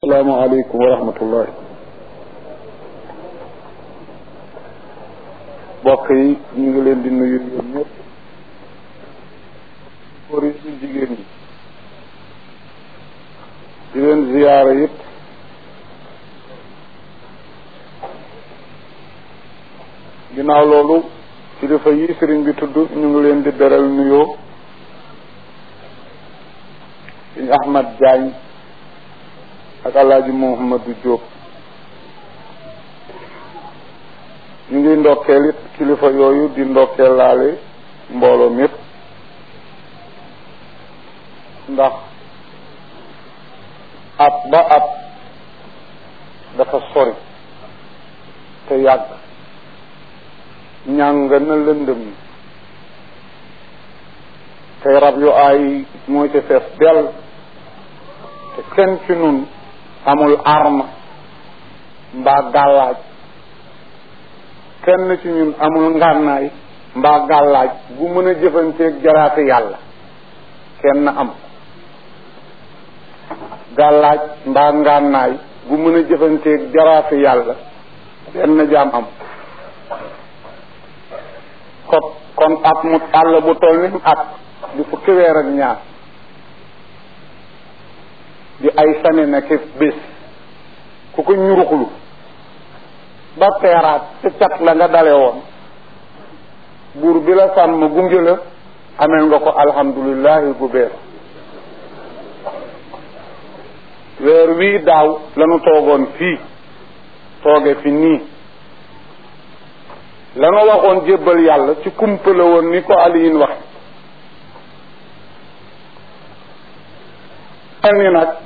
asalaamaaleykum wa rahmatullah mbokk yi ñu ngi leen di nuyu yéen ñëpp góor yi ñu jigéen ñi di leen ziyaara yëpp ginnaaw loolu kilifa yi sëriñ bi tudd ñu ngi leen di beral nuyoo suñu Ahmad Diagne ak alaaji Mouhamadou Diop ñu ngi ndokkeel it kilifa yooyu di ndokkeel laale mbooloo mépp ndax at ba at dafa sori te yàgg ñàng na lëndëm te rab yu aay mooy ci fees dell te kenn ci nun amul arme mbaa gàllaaj kenn ci ñun amul ngànnaay mbaa gàllaaj bu mën a jëfanteeg jaraate yàlla kenn am gàllaaj mbaa ngànnaay bu mën a jëfanteeg jaraate yàlla benn jaam am kon kon at mu àll bu toll ni at di fukki weer ak ñaar di ay sane na ke bés ku ko ñuruxlu ba teeraat ca cat la nga dale woon buur bi la sàmm gunge la ameel nga ko alhamdulillahi gu beer weer wii daaw lanu toogoon fii tooge fi nii lanu waxoon jébbal yàlla ci kumpa la woon ni ko aliyin wax mel ni nag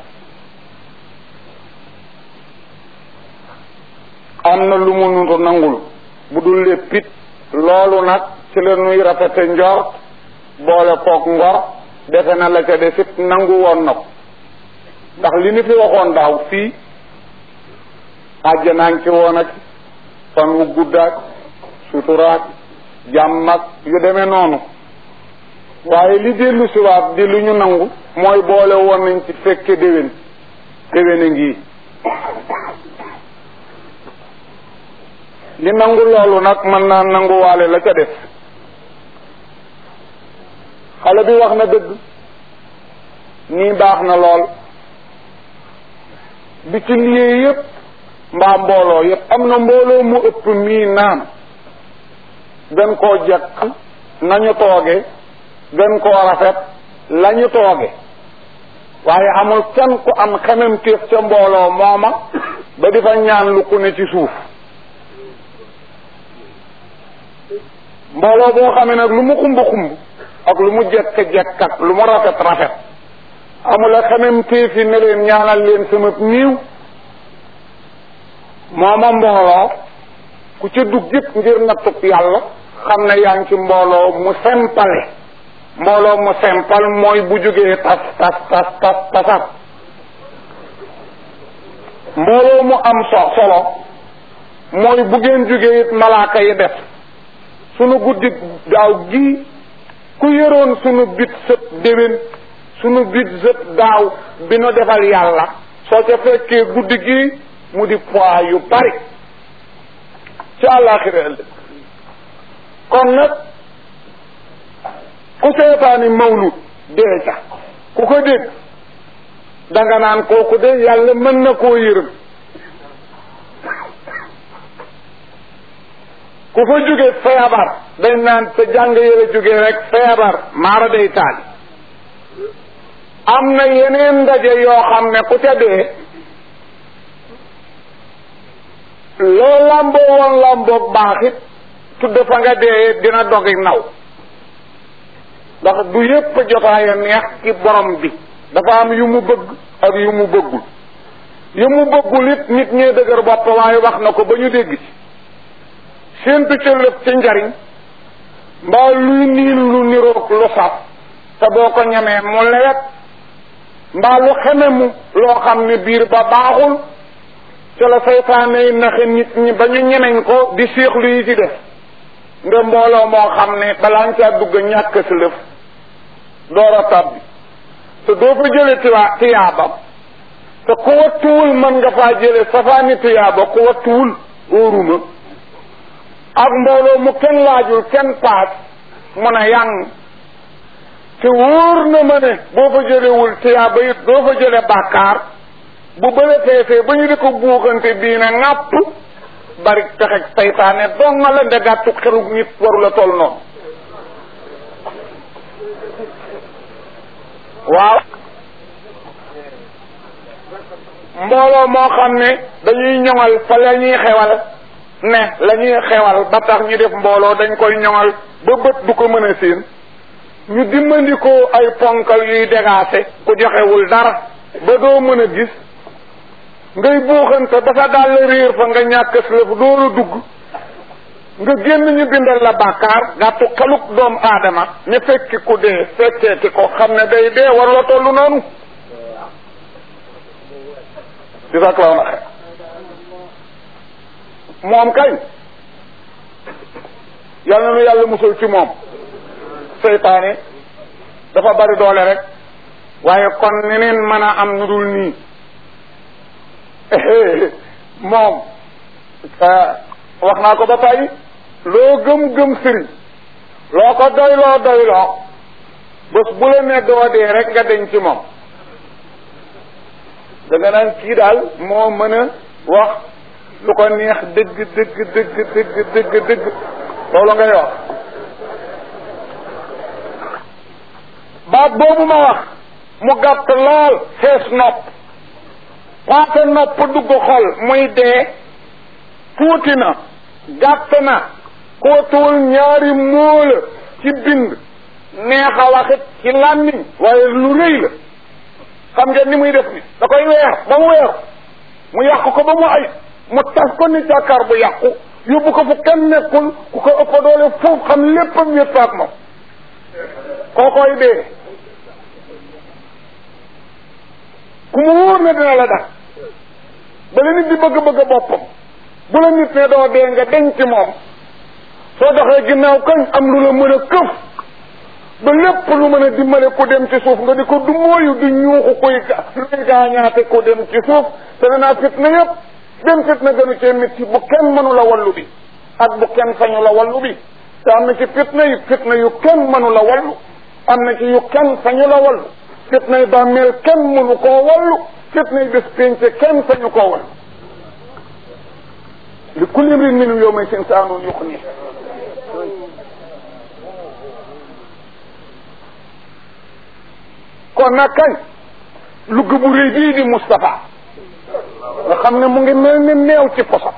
am na lu mu nuntu nangul bu dul léppit loolu nag ci la nuy rafete njort boole kook ngor defe na la ca desit nangu woon na ko ndax li ni fi waxoon daaw fii àjjanaan ci woon ak fan wu guddaak suturaak jàmm ak yu demee noonu waaye li dellu siwaat di lu ñu nangu mooy boole woon nañ ci fekke déwén déwén a ngi li nangu loolu nag mën naa nanguwaale la ca def xale bi wax na dëgg nii baax na lool bi ci liyee yépp mbaa mbooloo yépp am na mbooloo mu ëpp mii naam gën koo jekk nañu tooge gën koo rafet lañu tooge waaye amul kenn ku am xemem téef ca mbooloo mooma ba di fa ñaan lu ku ne ci suuf mbooloo boo xamee nag lu mu xumb xumb ak lu mu jekk jekk ak lu mu rafet rafet amula xemem téefi ne leen ñaanal leen sama niiw mooma mbooloo ku ca dugg yëpp ngir nattub yàlla xam ne yaa ngi ci mbooloo mu sempale mbooloo mu sempal mooy bu jógee tas tas tas tas tasat mbooloo mu am so solo mooy bu ngeen jógee it malaaka yi def sunu guddi daaw gii ku yëroon sunu bit sët déwén sunu bit sët daaw bi nu defal yàlla soo ca fekkee guddi gii mu di poids yu bari ci àllaaxira ëllëg kon nag ku seetaani mawlud dee ca ku ko dégg danga naan kooku de yàlla mën na koo yërëm ku fa jóge feebar dañ naan sa jàng yële jóge rek feebar maara day taali am na yeneen ndaje yoo xam ne ku ca dee loo làmboo woon làmboog baaxit tudd fa nga dee dina dogi naw ndax du yépp jotaaya neex ci borom bi dafa am yu mu bëgg ak yu mu bëggul yu mu bëggul it nit ñee dëgër bopp waaye wax na ko ba ñu dégg ci séentu ca lépp ci njariñ mbaa luy niin lu niroog lu saf te boo ko ñemee mu lewet mbaa lu xeme mu loo xam ne biir ba baaxul ca la seytaane yi naxe nit ñi ba ñu ñemeñ ko di séexlu yi ci def nga mbooloo moo xam ne balaa nga caa dugg ñàkk si lëf door a tabbi te doo fa jële tiwaa tiyaabam te ku wattuwul mën nga faa jële safaani tuyaaba ku wattuwul óoruma ak mbooloo mu kenn laajul kenn paas mun a yang te wóor na ma ne boo fa jëlewul tuyaaba it doo fa jële bàkkaar bu bële feesee ba ñu di ko buuxante bii ne ŋàpp bari pexeg saytaane dong nga la nde gàttu xelu nit waru la toll noonu waaw mbooloo moo xam ne dañuy ñoŋal fa la ñuy xewal ne la ñuy xewal ba tax ñu def mbooloo dañ koy ñoŋal ba bët du ko mën a séen ñu dimmandikoo ay ponkal yuy dégaase ku joxewul dara ba doo mën a gis ngay buuxante ba sa dàll réer fa nga ñàkk lëf dooru dugg nga génn ñu bindal la bàkkaar gàttu xeluk doomu aadama ñu fekki ku dee fekkeeti ko xam ne day dee war la tollu noonu di sak law na xe moom kay yal na nu yàlla musul ci moom seytaane dafa bari doole rek waaye kon neneen mën a am nu dul nii moom wax naa ko ba tey loo gëm-gëm sëriñ loo ko doyloo doyloo bés bu la ne doo dee rek nga deñ ci moom da nga naan kii daal moo mën a wax lu ko neex dëgg dëgg dëgg dëgg dëgg dëgg loolu ngay wax baat boobu ma wax mu gàtt lool fees nopp waate nopp dugg xol muy dee tuuti na gàtt na kootuwul ñaari móola ci bind neex a waxit ci làmmiñ waaye lu rëy la xam ngeen ni muy def ni da koy weer ba mu weer mu yàq ko ba mu ay mu tas ko ni jàkkaar bu yàqu yóbbu ko fu kenn nekkul ku ko ëpp doole foofu xam léppam wét faak moom koo koy dee ku mu wóor ne dina la dax ba la nit di bëgg-bëgg boppam bu la nit ne doo dee nga denc ci moom soo doxee ginnaaw kañ am lu la mën a këf ba lépp lu mën a dimbale ku dem ci suuf nga di ko du mooyu di ñuuxu kuy luy gaañaate ku dem ci suuf te ne naa fitna yëpp benn fitna gënu cee métti bu kenn mënu la wallu bi ak bu kenn sañu la wallu bi te am na ci fitna yi fitna yu kenn mënu la wallu am na ci yu kenn sañu la wallu fitna yi bàmmeel kenn mënu koo wallu fitna yi bés pénce kenn sañu koo wallu li kulli imrin minhum yawma sin saanun yuxni kon nag kañ lugg bu rëy bii di Moustapha nga xam ne mu ngi mel ni meew ci poso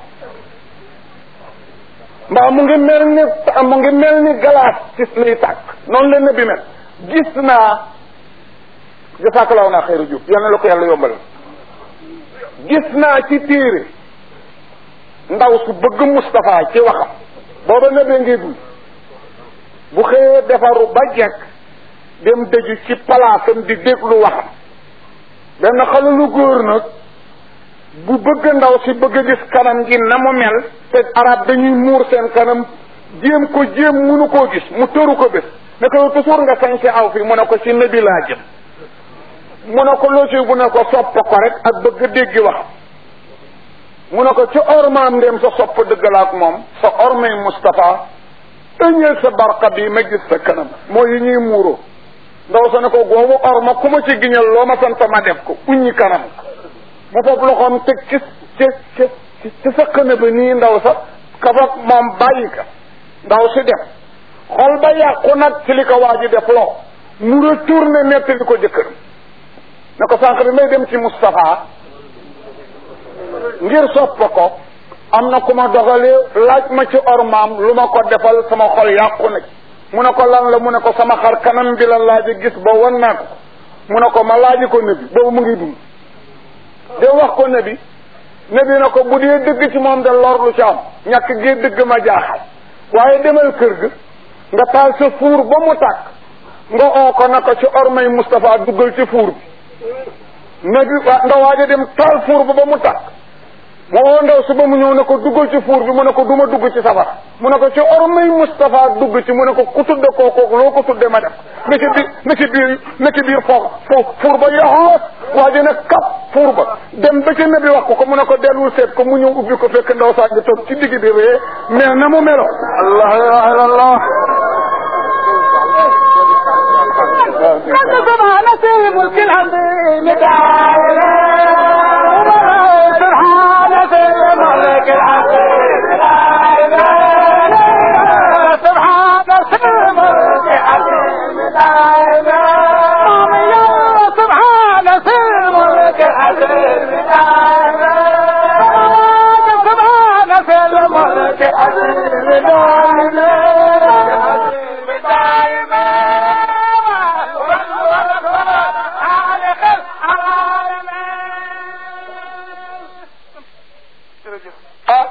mbaa mu ngi mel ni mu ngi mel ni galaas ci liy tàkk noonu la nabi mel gis naa jasaakalaw naa xëyru jub yal na la ko yàlla yombal gis naa ci téere ndaw su bëgg Moustapha ci waxam booba nabee ngi dund bu xëyee defaru ba jekk dem dëju ci palaasam di déglu waxam benn xale lu góor nag bu bëgg ndaw si bëgg a gis kanam gi na mu mel te arab dañuy muur seen kanam jéem ko jéem munu koo gis mu tëru ko bés ne ko yow toujours nga sañ si aw fi mu ne ko ci nabi laa jëm mu ne ko loo ci bu ne ko sopp ko rek ak bëgg déggi waxam mu ne ko ci ormaam ndem sa sopp dëggalaak moom sa ormay Moustapha ëñeel sa barqa bi ma gis sa kanam moo yi ñuy muuroo ndaw sa ne ko goobu orma ku ma ci giñal loo ma sant ma def ko uññi kanam mu foofu loxoom teg ci ci ci ci sa xëna ba nii ndaw sa kafak moom bàyyi ka ndaw si def xol ba yàqu nag ci li ko waa ji def loo mu retourné nettali ko jëkkëram ne ko sànq bi may dem ci Moustapha ngir sopp ko am na ku ma dogalee laaj ma ci ormaam lu ma ko defal sama xol yàqu na ci mu ne ko lan la mu ne ko sama xar kanam bi la laaji gis ba wan naa ko mu ne ko ma laaji ko nabi boobu mu ngi dund de wax ko nabi nabi na ko bu dee dëgg ci moom de lor lu ci am ñàkk gee dëgg ma jaaxal waaye demal kër ga nga taal sa fuur ba mu tàkk nga oo ko na ko ci ormay Moustapha duggal ci fuur bi nabi nga waaja dem taal fuur ba ba mu tàkk mu oo ndaw si ba mu ñëw ne ko duggal ci fuur bi mu ne ko duma dugg ci safara mu ne ko ci ormay Moustapha dugg ci mu ne ko ku tudde kooku loo ko tudde ma def na ci biir na ci biir na ci biir foofu foofu fuur ba yoxoos waa ji ne kap fuur ba dem ba ci nabi wax ko ko mu ne ko dellul seet ko mu ñëw ubbi ko fekk ndaw saa ngi toog ci digg bi ree mais na mu melo allah ilaha illallah سبحان في ملك العظيم تعالى سبحان في ملك العظيم سبحان في ملك العظيم سبحان في ملك العظيم سبحان في الملك العظيم ah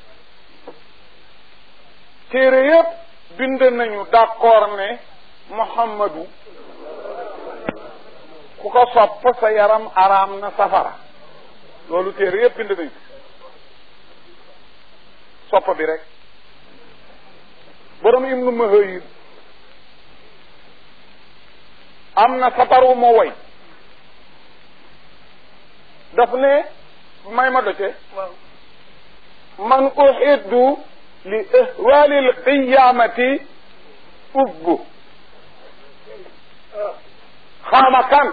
téere yëpp bind nañu d'accord ne Muhammadu ku ko sopp sa yaram araam na safara loolu téere yëpp bind nañu sopp bi rek borom Ibnu Mahayir am na saparu ma woy daf ne may ma doce man uhiddu li ihwali alqiyamati ubbu xaama kan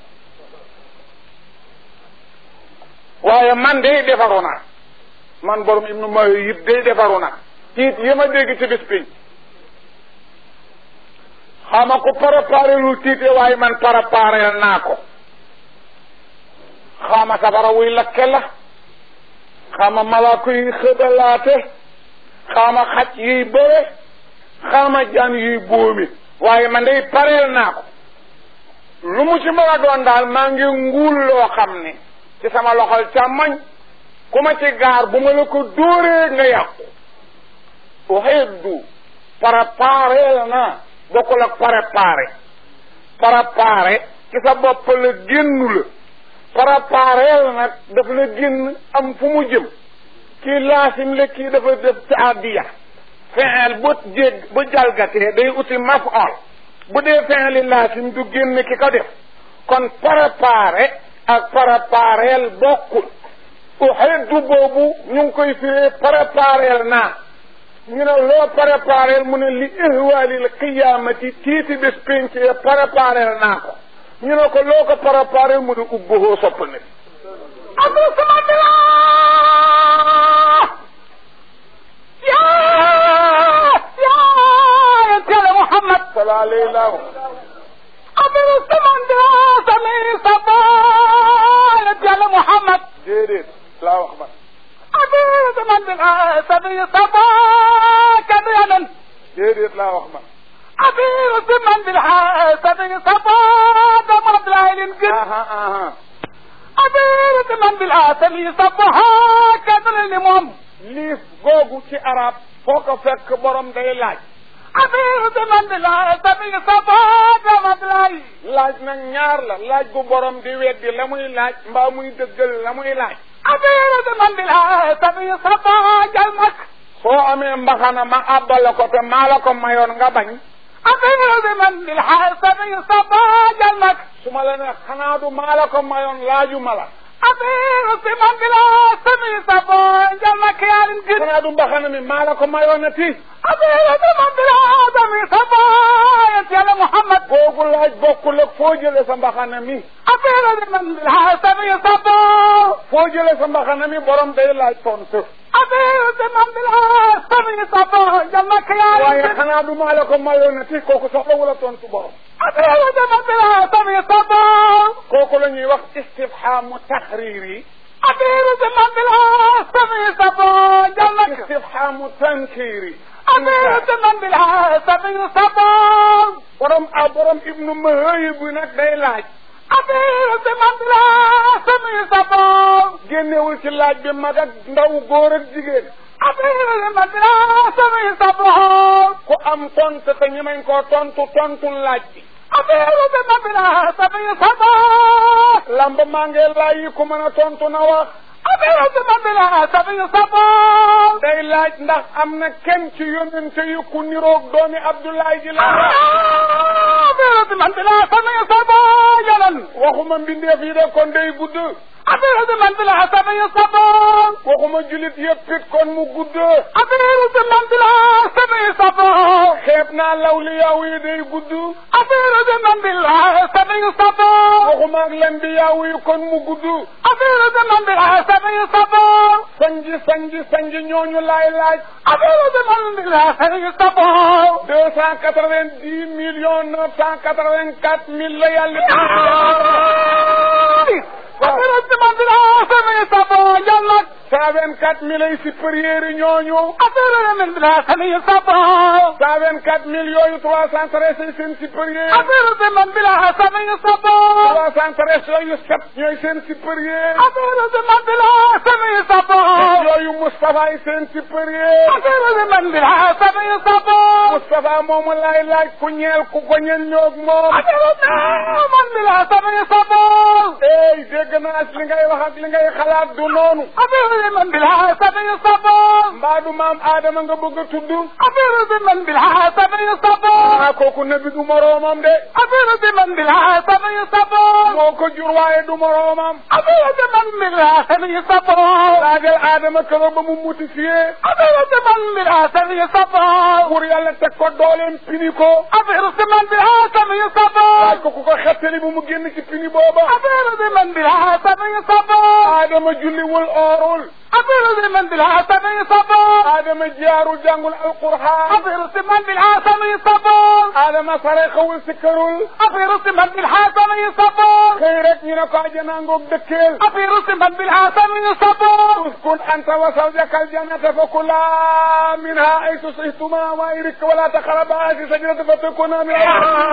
waaye man day defaru naa man borom ibnu Mahayib day defaru naa tiit yi ma dégg ci bis bi xaama ko préparé lu tiite waaye man préparé naa ko xaama safara wuy lakke la xaama malaako yi xëbalaate xaama xaj yiy bëre xaama jaan yiy bóomi waaye man day pareel naa ko lu mu ci mën a doon daal maa ngi nguul loo xam ne ci sama loxol càmmoñ ku ma ci gaar bu ma la ko dóoree nga yàqu uhiddu prépareel naa bokkul ak préparé préparé ci sa bopp la génnu la prépareel nag daf la génn am fu mu jëm kii laasim la kii dafa def taadiya fexeel bu jég bu jalgatee day uti maf'ul bu dee fexeeli laasim du génn ki ko def kon préparé ak prépareel bokkul uhiddu boobu ñu ngi koy firee prépareel naa ñu ne loo prépareel mu ne li ihwaalil qiyaamati tiiti bés pénc prépareel naa ko ñu ne ko loo ko préparé mu ne ubbuhoo sopp na أبو سمد يا يا يا محمد sala alayhi laahu أبو سمد سمي صبا يا محمد déedéet laa wax man أبو سمد سمي صبا كبيرا déedéet laa wax man أبو سمد سمي صبا دمر العين قد aha aha أبو سمد سمي صبا كبيرا لمم liif googu ci arab foo ko fekk borom day laaj أبو سمد سمي صبا دمر العين laaj nag ñaar la laaj gu borom di weddi la muy laaj mbaa muy dëggal la muy laaj أبير من بالعتب صفا جلمك soo amee mbaxana ma àbbala ko te maa la ko mayoon nga bañ أبير من بالحسب صفا جلمك su ma la ne xanaa du maa la ko mayoon laaju ma la أبير من بالحسب صفا جلمك يا الجن xanaa du mbaxana mi maa la ko mayoon ti أبير من بالعتب صفا يا محمد googu laaj bokkul ak foo jële sa mbaxana mi أبير من بالحسب صفا foo jële sa mbaxana mi borom day laaj tontu أبير من بالحسب صفا جلمك يا waaye الجن xanaa du maa la ko mayoon ti kooku soxlawul a tontu borom أبير من بالحسب صفا kooku la ñuy wax istifhaamu taxriiri أبير من بالحسب صفا جلمك istifhaamu tankiiri أميرة من بالحسب صفا borom a borom ibnu Mahayib bi nag day laaj أميرة من بالحسب صفا génnewul ci laaj bi mag ak ndaw góor ak jigéen أميرة من بالحسب صفا ku am tontu te ñemeñ koo tontu tontu laaj bi أميرة من بالحسب صفا lamb maa ngi laaj yi ku mën a tontu na wax affaire si man bi la sami sabon day laaj ndax am na kenn ci yonente yu ku niroog doomi Abdoulaye ji la affaire si man bi la sami sabon yalan waxuma mbindeef yi de kon day gudd affaire si man bi la sami sabon waxuma julit yëpp it kon mu gudd affaire si man bi la sami sabon xeeb naa lawliyaaw yi day gudd affaire si man bi la sami sabon waxuma ak lambiyaaw yi kon mu gudd affaire si man bi la sami sabon sanji sanji sanji ñooñu laay laaj affaire si man bi la sami sabon deux cent quatre-vingt-dix millions neuf cent quatre-vingt-quatre mille la yàlla affaire si man bi la sami sabon yàlla cent vingt-quatre mille ay supérieurs yi ñooñu affaire si man bi la sami sabon cent vingt-quatre mille yooyu trois cent treize ay seen supérieur affaire si man bi la sami sabon trois cent treize yooyu sept ñooy seen supérieur affaire si man bi la sami sabon yooyu Moustapha ay seen supérieur affaire si man bi la sami sabon Moustapha moomu laay laaj ku ñeel ku ko ñeel ñoog moom affaire si man bi la sami sabon ey dégg naa li ngay wax ak li ngay xalaat du noonu affaire si man bi la sami sabon mbaa du maam Adama nga bëgg a tudd affaire si man bi la sami sabon ah kooku nabi du moroomam de affaire si man bi la sami sabon moo ko jur waaye du moroomam affaire si man bi la sami sabon laajal Adama keroog ba mu mutifié affaire si man bi la sami sabon pour yàlla teg ko dooleem pini ko affaire si man bi la sami sabon laaj ko ku ko xettali bu mu génn ci pini booba affaire si man bi la sami sabon Adama julliwul oorul affaire si man bi la sami sabon Adama jaaru jàngul alquraan affaire si man bi la sami sabon Adama sare xawul sikkarul affaire si man bi la sami sabon xëy rek ñu ne ko ajana ngoog dëkkeel affaire si man bi la sami sabon uskun anta wa zawjaka aljannata fa kulaa minha aytu shi'tuma wa'rik wa la taqraba hadhihi shajarata fatakuna min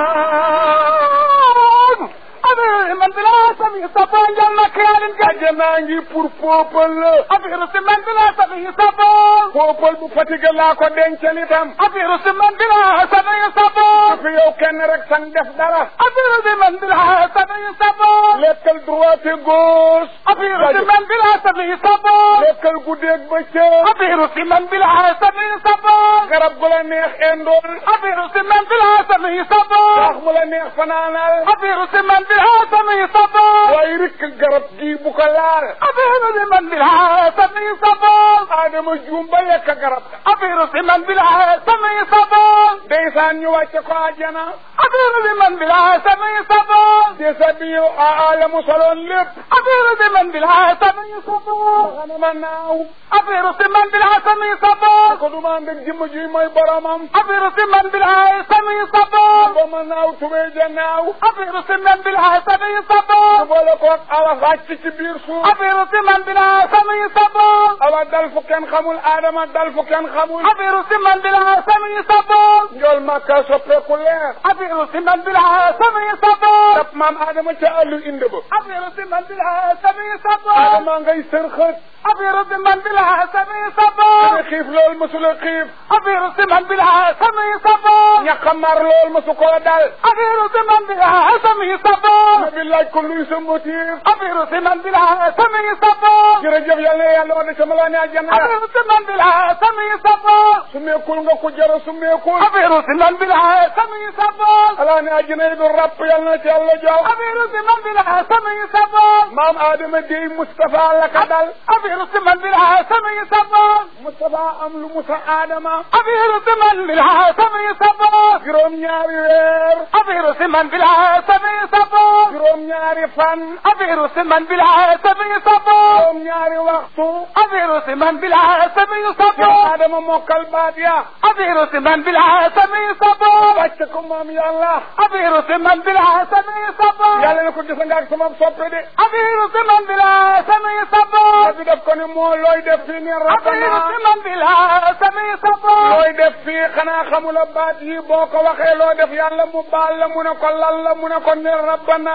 affaire man bi la sami sabon jal na kiyalin jal ajana ngi pour peuple la affaire si man bi la sami sabon peuple bu fatigué laa ko dencal itam affaire si man bi la sami sabon fi yow kenn rek sang def dara affaire si man bi la sami sabon lekkal droite gauche affaire si man bi la sami sabon lekkal guddeeg bëccëg affaire si man bi la sami sabon garab gu la neex endool affaire si man bi la sami sabon wax mu la neex fanaanal affaire si man bi la sami sabon waaye rikk garab gii bu ko laal affaire si man bi la sami sabon Adama juum ba lekk garab ga affaire si man bi la sami sabon ndeysaan ñu wàcce ko ajana affaire si man bi la sami sabon desa bi yow a mu soloon lépp affaire si man bi la sami sabon xanama naaw affaire si man bi la sami sabon ko du ma ànd ak jëmm ji mooy boromam affaire si man bi la sami sabon ba ma naaw tubéy ja naaw affaire si man bi la sami sabon su boole ko ak awa wàcc ci biir suuf affaire si man bi la sami sabon awa dal fu kenn xamul Adama dal fu kenn xamul affaire si man bi la sami sabon njool makka soppeeku leer affaire si man bi la sami sabon dap maam Adama ca àllu inde ba affaire si man bi la sami sabon Adama ngay sërxët affaire si man bi la sami sabon dana xiif lool masula xiif affaire si man bi la sami sabon ñaqa mar lool masu ko dal affaire si man bi la sami sabon nabi laaj ko luy sa motif affaire si man bi la sami sabon jërëjëf yàlla na yàlla wax de sama laa ne àjjana affaire si man bi la sami sabon su meekul nga ko jara su meekul affaire si man bi la sami sabon alaa ne àjjana yi du ràpp yàlla na ci yàlla jox affaire si man bi la sami sabon maam Adama dey Moustapha la ka dal affaire si man bi la sami sabon Moustapha am lu musa Adama affaire si man bi la sami sabon juróom ñaari weer affaire si man bi la sami sabon juróom ñaari fan affaire si man bi la sami sabon juróom ñaari waxtu affaire si man bi la sami yow sabon Adama mokkal baat ya affaire si man bi la sami sabon wàcce ko moom yàlla affaire si man bi la sami sabon yàlla ne ko gis nga ak sama soppe de affaire si man bi la sami sabon bi def ko ne moo looy def fii ni affaire si rabbana man bi la sami sabon looy def fii xanaa xamula baat yi boo ko waxee loo def yàlla mu baal la mu ne ko lan la mu ne ko ne rabbana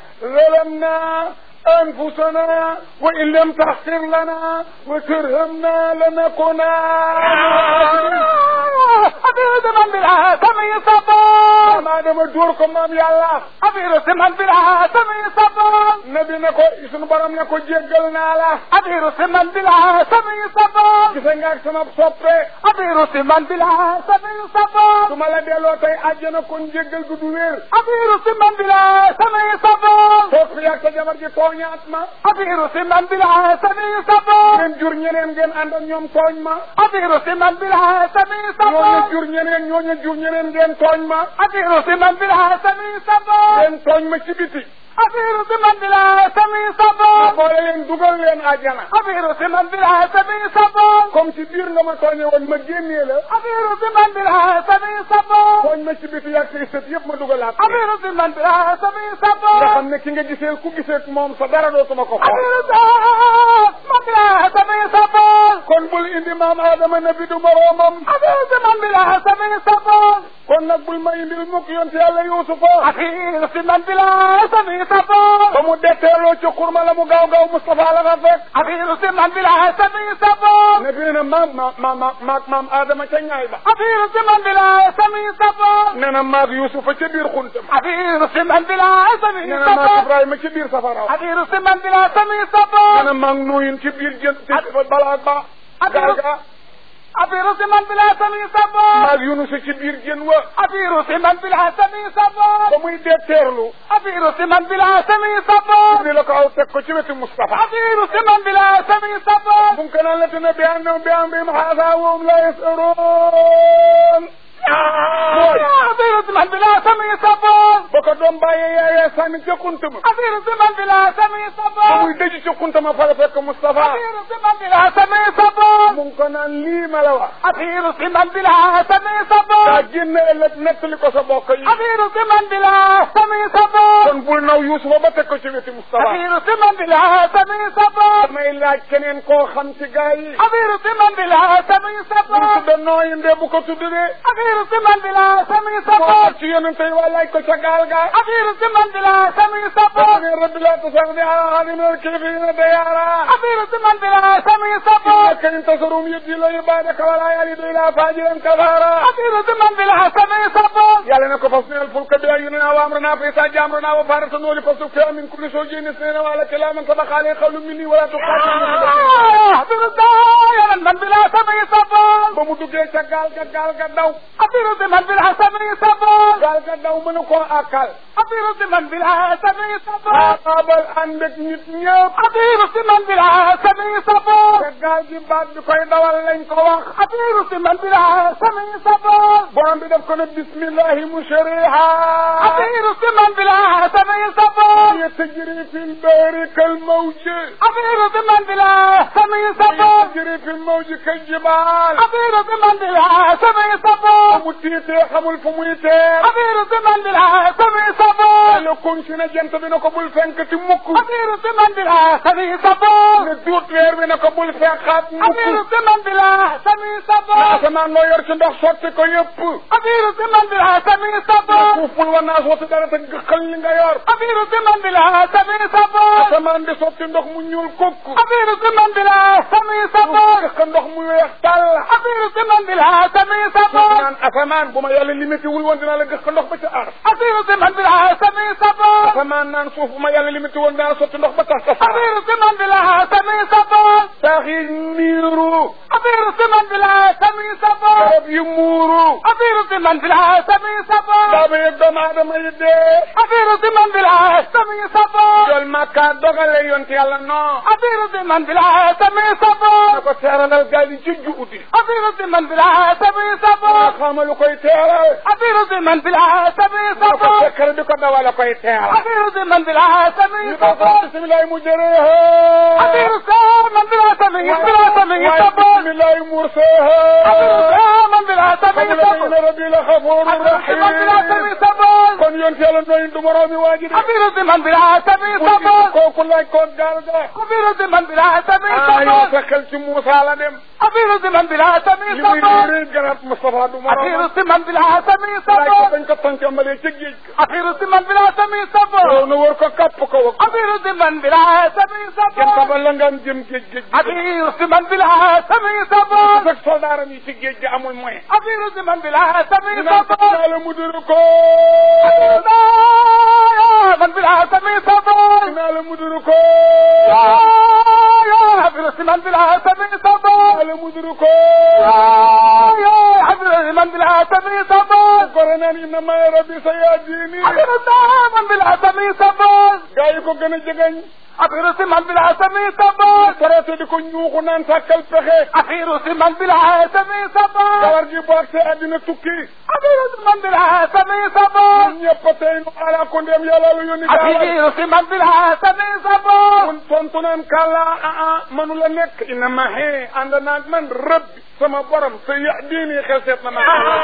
zalamna أنفسنا وإن لم تغفر لنا وترهمنا لنكونن affaire si man bi la sami sabon maa dama dóor ko maam yàlla affaire si man bi la sami sabon nabi ne ko sunu borom ne ko jéggal naa la أطير سمن بلا سمي صبر gise nga ak sama soppe أطير سمن بلا سمي صبر su ma la delloo tey àjjana kon jéggal gu du wér أطير سمن بلا سمي صبر toog fi yàgg sa jabar ji tooñaat ma أطير سمن بلا سمي صبر ngeen jur ñeneen ngeen ànd ak ñoom tooñ ma أطير سمن بلا سمي ñooñu صبر jur ñeneen ñooñu jur ñeneen ngeen tooñ ma أطير سمن بلا سمي صبر ngeen tooñ ma ci biti أطير سمن بلا سمي ma صبر boole leen dugal leen àjjana أطير سمن بلا سمي صبر comme ci biir nga ma tooñe woon ma génnee la أطير سمن بلا سمي صبر tooñ ma ci biti yàgg say sët yëpp ma dugalaat ko. أطير سمن بلا سمي nga صبر xam ne ki nga gisee ku gisee moom sa dara dootuma ko xool أطير سمن بلا سمي صبر kon bul indi maam Adama nabi du moroomam أطير سمن بلا سمي صبر kon nag bul ma indil mukk yonte yàlla Yuusufa أطير سمن بلا سمي صبر ba mu detteeloo ci xurma la mu gaaw gaaw Moustapha la nga fekk أطير سمن بلا سمي صبر nabi ne na maam ma ma ma maag maam Adama ca ñaay ba أطير سمن بلا سمي صبر nee na maag Yuusufa ca biir xuntam أطير سمن بلا سمي nee na maag صبر Ibrahima ca biir safara أطير سمن بلا سمي nee صبر na maag Nuuyin ci biir jën ci balaa ba gaal ga أطير سمن بلا سمي صبر maag Yunus ci biir jën wa أطير سمن بلا سمي صبر ba muy detteerlu أطير سمن بلا سمي صبر ni la ko aw teg ko ci wetu Moustapha أطير سمن بلا سمي صبر ممكن أن لتنا بأنهم بأنهم هذا وهم لا يسألون أطير سمن بلا سمي صبر boko doom bàyyee yaayee sànni ca kuntama أطير سمن بلا سمي ba صبر muy dëj ca kuntama fa la fekk Moustapha أطير سمن بلا سمي صبر mu ngi ko naan lii ma la wax أطير سمن بلا سمي daa صبر génn ëllëg nettali ko sa bokk yi أطير سمن بلا سمي صبر kon bul naw Yuusufa ba teg ko ci wetu Moustapha أطير سمن بلا سمي صبر damay laaj keneen koo xam ci gaa yi أطير سمن بلا سمي bu صبر tudda nooyi ndee bu ko tudd de أطير سمن بلا سمي moo صبر ci yonente yi waa laaj ko ca gaal ga أطير سمن بلا سمي dafa صبر ne rabbi laa tasaxni ala ahadin min al-kaafiriina dayyaara أطير سمن بلا سمي صبر إنك إن تصرهم يبدي الله عبادك ولا يلد إلا فاجرا كفارا أطير سمن بلا سمي صبر يلا نكو فصل الفلك بأعيننا وأمرنا فإذا جاء أمرنا وفارس النور فسوف فيها من كل زوج اثنين وعلى كلام سبق عليه قول مني ولا تقاتل أطير دائما من بلا سمي صبر ba mu duggee ca gaal ga gaal ga daw أطير سمن بلا سمي صبر gaal ga daw mënu koo àkkal أطير سمن بلا سمي صبر xaabaabal ànd ak nit ñëpp أطير سمن بلا سمي صبر te gaal gi baat bi koy dawal lañ ko wax أطير سمن بلا سمي صبر borom bi def ko ne bismillahi mushriha أطير سمن بلا سمي صبر هي تجري في البحر كالموج أطير سمن بلا سمي صبر تجري في الموج كالجبال أطير سمن بلا سمي صبر mu tiitee xamul fu muy teer أطير سمن بلا سمي صبر la kon si na jant bi na ko bul fenk ti mukk أطير سمن بلا سمي صبر ne duut weer bi na ko bul fekkaat أطير mukk سمن بلا سمي na صبر asamaan loo yor ci ndox sotti ko yëpp أطير سمن بلا سمي na صبر suuf bul wa naas watu dara te gëxal li nga yor أطير سمن بلا سمي صبر asamaan di sotti ndox mu ñuul kukk أطير سمن بلا سمي صبر gëx ndox mu weex tàll أطير سمن بلا سمي suuf صبر naan asamaan bu ma yàlla limité wul woon dinaa la gëx ndox ba ca ar أطير سمن بلا سمي صبر asamaan naan suuf bu ma yàlla limité woon dinaa la sotti ndox ba tax tasaar أطير سمن بلا سمي صبر saax yi niiru أطير سمن بلا سمي صبر garab yi muuru أطير سمن بلا سمي صبر baaba yëg doomu aadama yi dee أطير سمن بلا سمي صبر jol makka dogale yonte yàlla non أطير سمن بلا سمي na صبر ko teeralal gaal yi ci juuti أطير سمن بلا سمي nga صبر xamalu koy teeral أطير سمن بلا سمي na ko صبر fekkar di ko dawala koy teeral أطير سمن بلا سمي ñu ko صبر bisimilahi mu أطير jëreeha سمن بلا سمي بلا سمي waaye صبر bisimilahi أطير murseeha سمن بلا سمي xamula صبر inna rabbi la xafuuru أطير سمن بلا سمي rahim صبر kon yonte yàlla nooyin du moroomi waaji de أطير سمن بلا سمي mu صبر kooku laaj ko gaal ga أطير سمن بلا سمي ah yow صبر sa xel ci Muusa la dem أطير سمن بلا سمي li muy صبر réer garab Moustapha du moroom أطير سمن بلا سمي laaj ko صبر dañ ko tàncamalee ca géej ga أطير سمن بلا سمي yow صبر na war ko kapp ko wax أطير سمن بلا سمي kenn صبر xamal la nga am jëm géej géej gi أطير سمن بلا سمي صبر fekk soldaaram yi ci géej gi amul moyen أطير سمن بلا سمي dinaa صبر la mu duru ko من بلا سمي صبر naa la muduru ko يا حفظ من بلا سمي صبر naa la muduru ko يا حفظ من بلا سمي صبر gore naan inna ma rabbi sa yaa diini حفظ من بلا سمي صبر gaa yi ko gën a jegeñ حفظ من بلا سمي صبر traité di ko ñuuxu naan sàkkal pexe أخير من بلا سمي صبر kawar gi bu agsee àddina tukki أخير من بلا سمي صبر ñun ñëpp a tey nu ala ko ndem yàlla lu yónni gaawal أخير من بلا سمي صبر mun tontu naan kàlla ah ah manu la nekk ina ma xee ànd naag man rëbbi sama borom sa ya diini xel seet na ma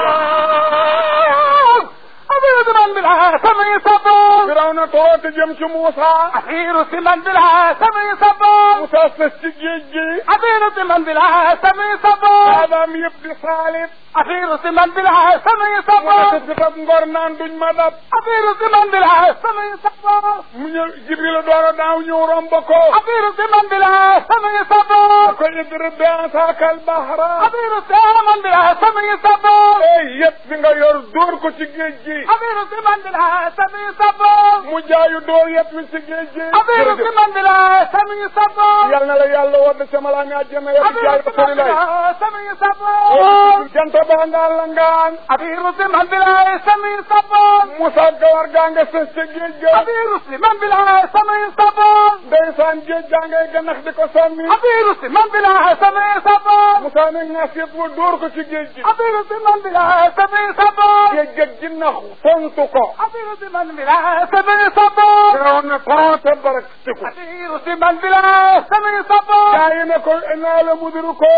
أخير من بلا سمي صبر firaw na toroote jëm ci Muusa أخير من بلا سمي صبر Muusa sës ci géej gi أخير من بلا سمي صبر saabaam yëpp di saalit أخير من بلا سمي mu صبر nekk si tab ngor naan duñ ma dab أخير من بلا سمي صبر mu ñëw Jibril door a daaw ñëw romb ko أخير من بلا سمي صبر ko idrib bi asaakal bahra أخير من بلا سمي صبر ey yëpp bi nga yor dóor ko ci géej gi أخير من بلا سمي صبر mu jaayu dóor yëpp mi ci géej gi أخير من بلا سمي صبر yal na la yàlla wadd ca malaa nga àjjana yow di jaay أخير من rasulilahi بلا سمي صبر jant baa ngaa la ngaan أخير من بلا سمي صبر Musa gawar gaa nga sës ca géej ga أخير من بلا سمي صبر ndeysaan géej gaa ngay ganax di ko sànni أخير من بلا سمي صبر Musa ne ngaas yëpp mu dóor ko ci géej gi أخير من بلا سمي صبر géej ga ginnax fontu ko أخير من بلا سمي صبر firaw na torote barak siku أخير من بلا سمي صبر gaa yi ne ko naa la muduru ko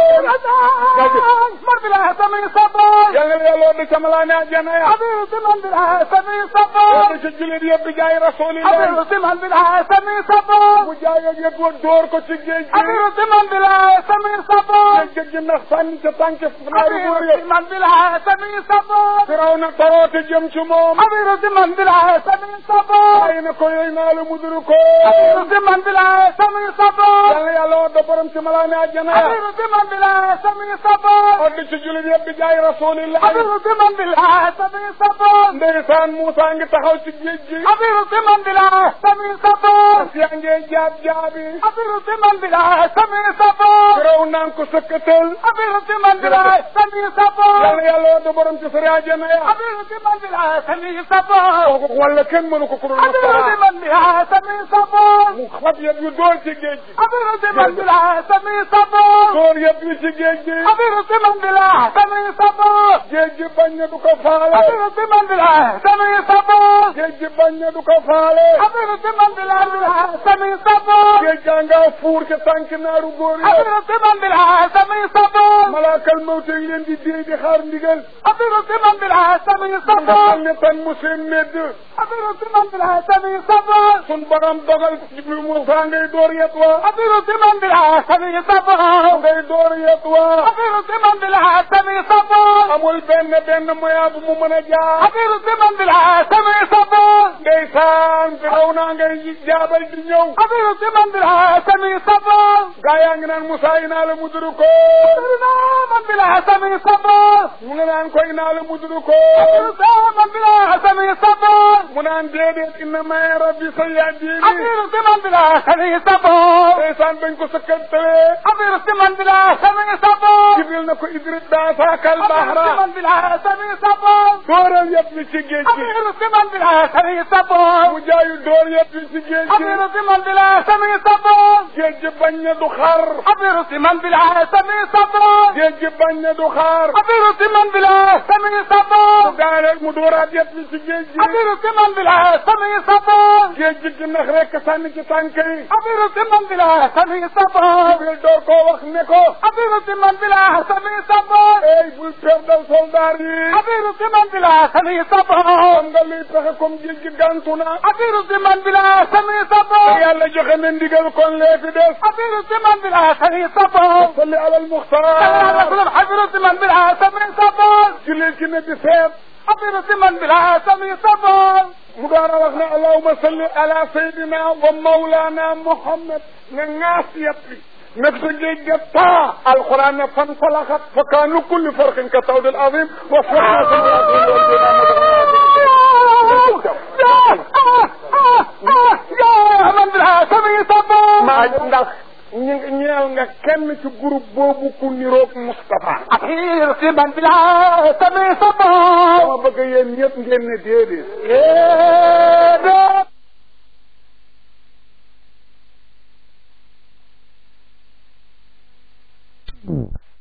من بلا سمي صبر yal na la yàlla wadd ca malaa nga àjjana ya أخير من بلا سمي صبر wadd ca jullit yëpp di jaay rasulilahi أخير من بلا سمي صبر mu jaay ak yëpp wa dóor ko ci géej gi أخير من بلا سمي صبر géej ga ginnax sànni ca tànk naaru góor أخير yëpp من بلا سمي صبر firaw na torote jëm ci moom أخير من بلا سمي صبر gaa yi ne ko yooyu naa la muduru ko أخير من بلا سمي صبر yal na yàlla wadd borom ci malaa nga àjjana ya أخير من بلا سمي صبر wadd ci jullit yëpp di jaay rasulilahi أخير من بلا سمي صبر ndeysaan Moussa ngi taxaw ci géej gi أخير من بلا سمي صبر yaa ngi jaab jaabi أخير من بلا سمي صبر firaw naan ko sëkkatal أخير من بلا سمي yal صبر na yàlla wadd borom ci sëri àjjana ya أخير من بلا سمي صبر kooku wala kenn mënu ko ku dul أخير Mustafa من بلا سمي صبر mu xab yëpp yu dóor ci géej gi أخير من بلا سمي صبر dóor yëpp yu ci géej gi أخير من بلا سمي صبر géej gi bañ na du ko faale أخير من بلا سمي صبر géej gi bañ na du ko faale أخير من بلا سمي صبر géej gaa nga fuur ca tànk naaru góor yi أخير من بلا سمي صبر malaakal mawte ngi leen di déy di xaar ndigal أخير من بلا سمي nga صبر xam ne tan mu seen medd أخير من بلا سمي صبر sun borom dogal Jibril Moussa ngay door yet wa أخير من بلا سمي صبر ngay door yet wa أخير من بلا سمي صبر amul benn benn moya bu mu mën a jaar أخير من بلا سمي صبر ndeysaan firaw naa ngay jaabal di ñëw أخير من بلا سمي صبر gaa yaa ngi naan Moussa inaa la muduru ko أخير من بلا سمي صبر mu nga naan ko inaa la muduru ko أخير من بلا سمي صبر mu naan déedéet inna may rabbi sa yahdini أخير من بلا سمي صبر ndeysaan bañ ko sëkkantalee أخير من بلا سمي صبر Jibril na ko idrit daasakal bahra أخير من بلا سمي صبر dooral yëpp mi ci géej gi أخير من بلا سمي صبر mu jaayu door yëpp mi ci géej gi أخير من بلا سمي صبر géej gi bañ na du xar أخير من بلا سمي صبر géej gi bañ na du xaar أخير من بلا سمي mu صبر gaareel mu dooraat yëpp mi ci géej gi أخير من بلا سمي صبر géej gi gi nax rek sànni ci tànk yi أخير من بلا سمي صبر Jibril door koo wax ne ko أخير من بلا سمي صبر ey bul perdal soldaar yi أخير من بلا سمي صبر xam nga luy pexe comme géej gi gàntu na أخير من بلا سمي te صبر yàlla joxe na ndigal kon lee fi des أخير من بلا سمي صبر salli alal muxtaar أخير من بلا سمي صبر jullit ki ne di seet أخير من بلا سمي صبر mu door a wax ne allahuma salli ala sayyidina wa mawlana muhammad nga ŋaas yëpp bi nag sa géej ga taa alquran ne fan falaxat fa kaanu kulli farqin ka tawdil azim wa يا man bila sami sabo maa ndax ñi ñeel nga kenn ci groupe boobu ku niroog Moustapha akir si man bila sami sabo dama bëgg yéen ñëpp ngeen ne déedéet déedéet